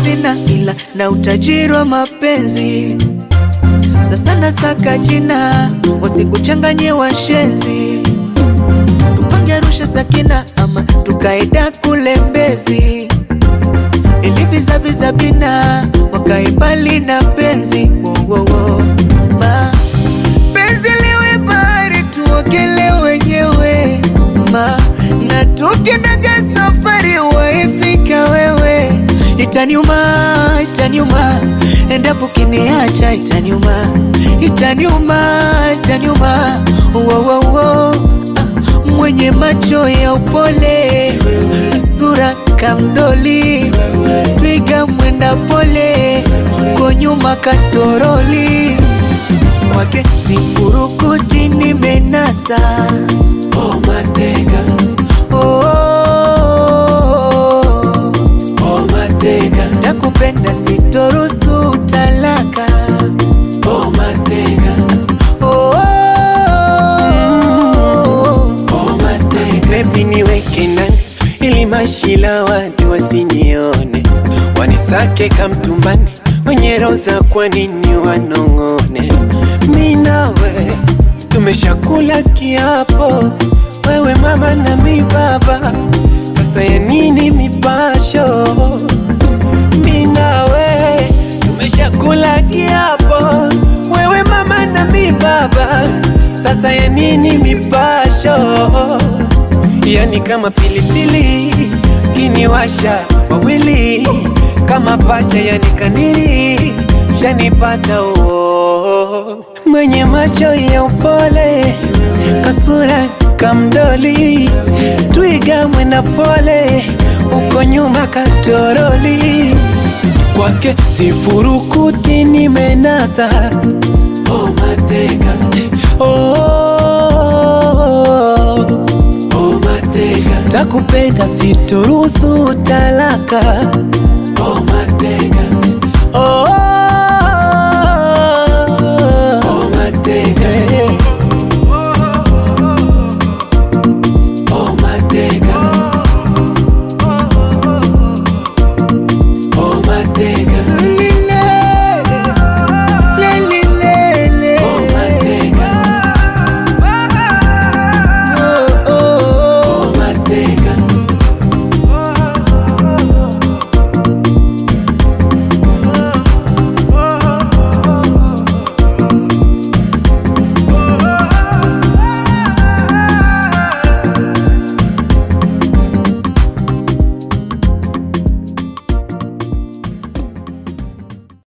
sina, ila na utajiri wa mapenzi. Sasa nasaka jina, wasikuchanganye washenzi. Tupange Arusha Sakina, ama tukaenda kule Mbezi ili vizaviza bina wakae mbali na penzi wo, wo, wo. Ma, penzi liwe bahari tuogele wenyewe ma na tukiendaga safari waifika wewe itaniuma itaniuma endapo kiniacha itaniuma itaniuma itaniuma wo, wo, wo. Ah, mwenye macho ya upole sura kamdoli twiga mwenda pole ko nyuma katoroli kwake sifurukuti nimenasa Oh mateka, oh, oh, oh mateka, takupenda sitorusu talaka oh mateka, oh, oh, oh mateka. Baby niweke ndani ili mashila watu wasinione, wanisake kamtumbani wenye roza, kwa nini wanong'one? Mi nawe tumeshakula kiapo, wewe mama na mi baba, sasa ya nini mipasho? Mi nawe tumeshakula kiapo, wewe mama na mi baba, sasa ya nini mipasho? Yani kama pilipili kiniwasha wawili kama pacha, yani kaniri shanipata oh. Mwenye macho ya upole kasura kamdoli twiga mwenda pole uko nyuma katoroli kwake sifurukuti nimenasa oh, mateka oh, oh, mateka takupenda sitorusu talaka